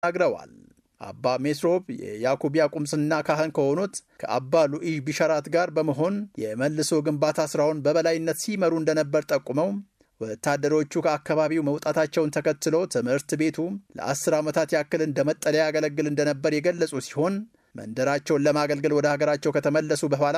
ተናግረዋል። አባ ሜስሮብ የያኩቢያ ቁምስና ካህን ከሆኑት ከአባ ሉኢ ቢሸራት ጋር በመሆን የመልሶ ግንባታ ሥራውን በበላይነት ሲመሩ እንደነበር ጠቁመው ወታደሮቹ ከአካባቢው መውጣታቸውን ተከትሎ ትምህርት ቤቱ ለአስር ዓመታት ያክል እንደ መጠለያ ያገለግል እንደነበር የገለጹ ሲሆን መንደራቸውን ለማገልገል ወደ ሀገራቸው ከተመለሱ በኋላ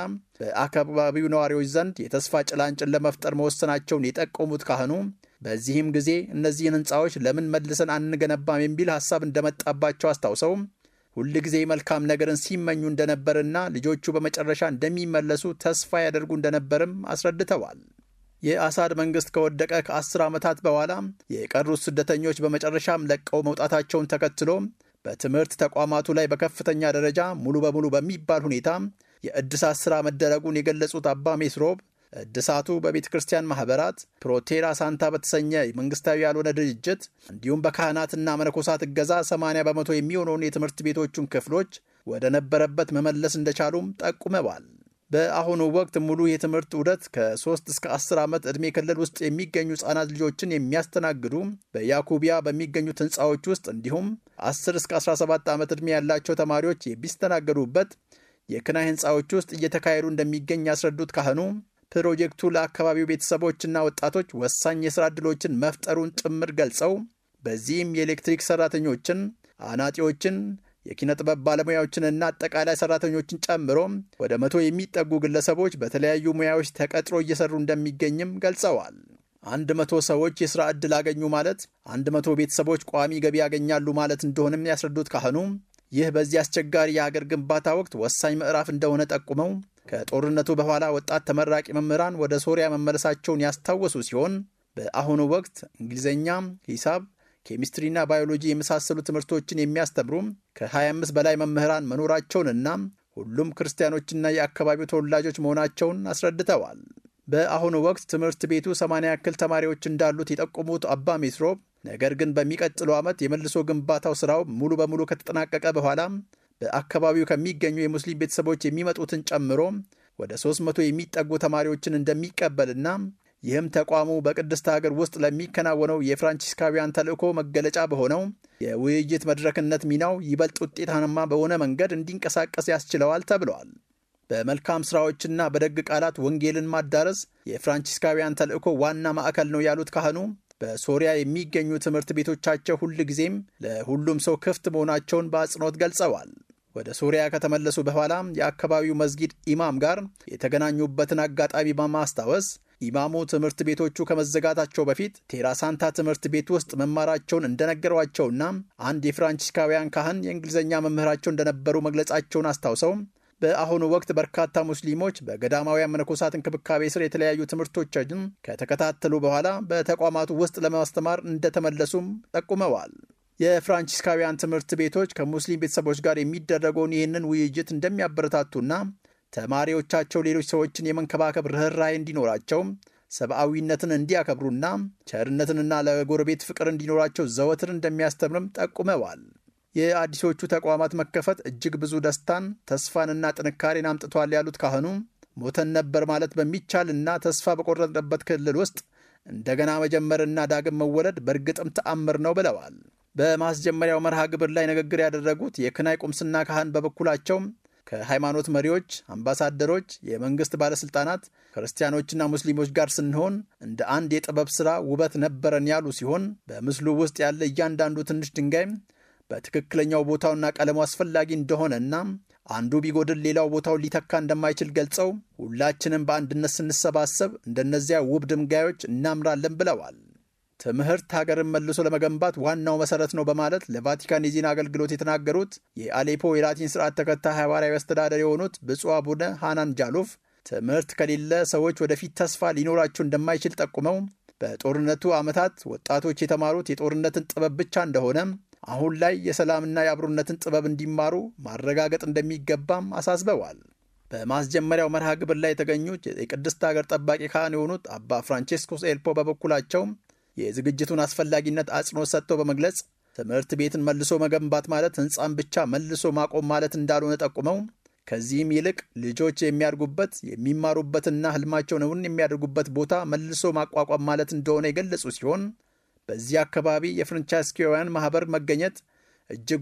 በአካባቢው ነዋሪዎች ዘንድ የተስፋ ጭላንጭን ለመፍጠር መወሰናቸውን የጠቆሙት ካህኑ በዚህም ጊዜ እነዚህን ሕንፃዎች ለምን መልሰን አንገነባም የሚል ሐሳብ እንደመጣባቸው አስታውሰው ሁል ጊዜ መልካም ነገርን ሲመኙ እንደነበርና ልጆቹ በመጨረሻ እንደሚመለሱ ተስፋ ያደርጉ እንደነበርም አስረድተዋል። የአሳድ መንግሥት ከወደቀ ከአስር ዓመታት በኋላ የቀሩት ስደተኞች በመጨረሻም ለቀው መውጣታቸውን ተከትሎ በትምህርት ተቋማቱ ላይ በከፍተኛ ደረጃ ሙሉ በሙሉ በሚባል ሁኔታ የእድሳት ሥራ መደረጉን የገለጹት አባ ሜስሮብ እድሳቱ በቤተ ክርስቲያን ማኅበራት ፕሮቴራ ሳንታ በተሰኘ መንግሥታዊ ያልሆነ ድርጅት እንዲሁም በካህናትና መነኮሳት እገዛ 80 በመቶ የሚሆነውን የትምህርት ቤቶቹን ክፍሎች ወደ ነበረበት መመለስ እንደቻሉም ጠቁመዋል። በአሁኑ ወቅት ሙሉ የትምህርት ዑደት ከ3 እስከ 10 ዓመት ዕድሜ ክልል ውስጥ የሚገኙ ሕፃናት ልጆችን የሚያስተናግዱ በያኩቢያ በሚገኙት ሕንፃዎች ውስጥ እንዲሁም 10 እስከ 17 ዓመት ዕድሜ ያላቸው ተማሪዎች የሚስተናገዱበት የክናይ ሕንፃዎች ውስጥ እየተካሄዱ እንደሚገኝ ያስረዱት ካህኑ ፕሮጀክቱ ለአካባቢው ቤተሰቦችና ወጣቶች ወሳኝ የሥራ ዕድሎችን መፍጠሩን ጭምር ገልጸው በዚህም የኤሌክትሪክ ሠራተኞችን፣ አናጢዎችን የኪነ ጥበብ ባለሙያዎችንና አጠቃላይ ሰራተኞችን ጨምሮ ወደ መቶ የሚጠጉ ግለሰቦች በተለያዩ ሙያዎች ተቀጥሮ እየሰሩ እንደሚገኝም ገልጸዋል። አንድ መቶ ሰዎች የሥራ ዕድል አገኙ ማለት አንድ መቶ ቤተሰቦች ቋሚ ገቢ ያገኛሉ ማለት እንደሆነም ያስረዱት ካህኑ ይህ በዚህ አስቸጋሪ የአገር ግንባታ ወቅት ወሳኝ ምዕራፍ እንደሆነ ጠቁመው ከጦርነቱ በኋላ ወጣት ተመራቂ መምህራን ወደ ሶሪያ መመለሳቸውን ያስታወሱ ሲሆን በአሁኑ ወቅት እንግሊዝኛ፣ ሂሳብ ኬሚስትሪና ባዮሎጂ የመሳሰሉ ትምህርቶችን የሚያስተምሩ ከ25 በላይ መምህራን መኖራቸውንና ሁሉም ክርስቲያኖችና የአካባቢው ተወላጆች መሆናቸውን አስረድተዋል። በአሁኑ ወቅት ትምህርት ቤቱ 80 ያክል ተማሪዎች እንዳሉት የጠቆሙት አባ ሜስሮብ ነገር ግን በሚቀጥለው ዓመት የመልሶ ግንባታው ሥራው ሙሉ በሙሉ ከተጠናቀቀ በኋላ በአካባቢው ከሚገኙ የሙስሊም ቤተሰቦች የሚመጡትን ጨምሮ ወደ 300 የሚጠጉ ተማሪዎችን እንደሚቀበልና ይህም ተቋሙ በቅድስት ሀገር ውስጥ ለሚከናወነው የፍራንቺስካውያን ተልእኮ መገለጫ በሆነው የውይይት መድረክነት ሚናው ይበልጥ ውጤታማ በሆነ መንገድ እንዲንቀሳቀስ ያስችለዋል ተብለዋል። በመልካም ሥራዎችና በደግ ቃላት ወንጌልን ማዳረስ የፍራንቺስካውያን ተልእኮ ዋና ማዕከል ነው ያሉት ካህኑ በሶሪያ የሚገኙ ትምህርት ቤቶቻቸው ሁል ጊዜም ለሁሉም ሰው ክፍት መሆናቸውን በአጽንኦት ገልጸዋል። ወደ ሶሪያ ከተመለሱ በኋላ የአካባቢው መስጊድ ኢማም ጋር የተገናኙበትን አጋጣሚ በማስታወስ ኢማሙ ትምህርት ቤቶቹ ከመዘጋታቸው በፊት ቴራሳንታ ትምህርት ቤት ውስጥ መማራቸውን እንደነገሯቸውና አንድ የፍራንቺስካውያን ካህን የእንግሊዝኛ መምህራቸው እንደነበሩ መግለጻቸውን አስታውሰው በአሁኑ ወቅት በርካታ ሙስሊሞች በገዳማውያን መነኮሳት እንክብካቤ ስር የተለያዩ ትምህርቶችን ከተከታተሉ በኋላ በተቋማቱ ውስጥ ለማስተማር እንደተመለሱም ጠቁመዋል። የፍራንቺስካውያን ትምህርት ቤቶች ከሙስሊም ቤተሰቦች ጋር የሚደረገውን ይህንን ውይይት እንደሚያበረታቱና ተማሪዎቻቸው ሌሎች ሰዎችን የመንከባከብ ርኅራኄ እንዲኖራቸው ሰብአዊነትን እንዲያከብሩና ቸርነትንና ለጎረቤት ፍቅር እንዲኖራቸው ዘወትር እንደሚያስተምርም ጠቁመዋል። የአዲሶቹ ተቋማት መከፈት እጅግ ብዙ ደስታን፣ ተስፋንና ጥንካሬን አምጥቷል ያሉት ካህኑ ሞተን ነበር ማለት በሚቻልና ተስፋ በቆረጥንበት ክልል ውስጥ እንደገና መጀመርና ዳግም መወለድ በእርግጥም ተአምር ነው ብለዋል። በማስጀመሪያው መርሃ ግብር ላይ ንግግር ያደረጉት የክናይ ቁምስና ካህን በበኩላቸው ከሃይማኖት መሪዎች፣ አምባሳደሮች፣ የመንግሥት ባለሥልጣናት፣ ክርስቲያኖችና ሙስሊሞች ጋር ስንሆን እንደ አንድ የጥበብ ሥራ ውበት ነበረን ያሉ ሲሆን በምስሉ ውስጥ ያለ እያንዳንዱ ትንሽ ድንጋይ በትክክለኛው ቦታውና ቀለሙ አስፈላጊ እንደሆነና አንዱ ቢጎድል ሌላው ቦታውን ሊተካ እንደማይችል ገልጸው ሁላችንም በአንድነት ስንሰባሰብ እንደነዚያ ውብ ድንጋዮች እናምራለን ብለዋል። ትምህርት ሀገርን መልሶ ለመገንባት ዋናው መሰረት ነው በማለት ለቫቲካን የዜና አገልግሎት የተናገሩት የአሌፖ የላቲን ስርዓት ተከታይ ሐዋርያዊ አስተዳደር የሆኑት ብፁዕ አቡነ ሃናን ጃሉፍ ትምህርት ከሌለ ሰዎች ወደፊት ተስፋ ሊኖራቸው እንደማይችል ጠቁመው በጦርነቱ ዓመታት ወጣቶች የተማሩት የጦርነትን ጥበብ ብቻ እንደሆነ አሁን ላይ የሰላምና የአብሮነትን ጥበብ እንዲማሩ ማረጋገጥ እንደሚገባም አሳስበዋል። በማስጀመሪያው መርሃ ግብር ላይ የተገኙት የቅድስት ሀገር ጠባቂ ካህን የሆኑት አባ ፍራንቼስኮስ ኤልፖ በበኩላቸው የዝግጅቱን አስፈላጊነት አጽንኦት ሰጥተው በመግለጽ ትምህርት ቤትን መልሶ መገንባት ማለት ሕንፃን ብቻ መልሶ ማቆም ማለት እንዳልሆነ ጠቁመው ከዚህም ይልቅ ልጆች የሚያድጉበት የሚማሩበትና ህልማቸውን እውን የሚያደርጉበት ቦታ መልሶ ማቋቋም ማለት እንደሆነ የገለጹ ሲሆን በዚህ አካባቢ የፍራንቺስካውያን ማኅበር መገኘት እጅግ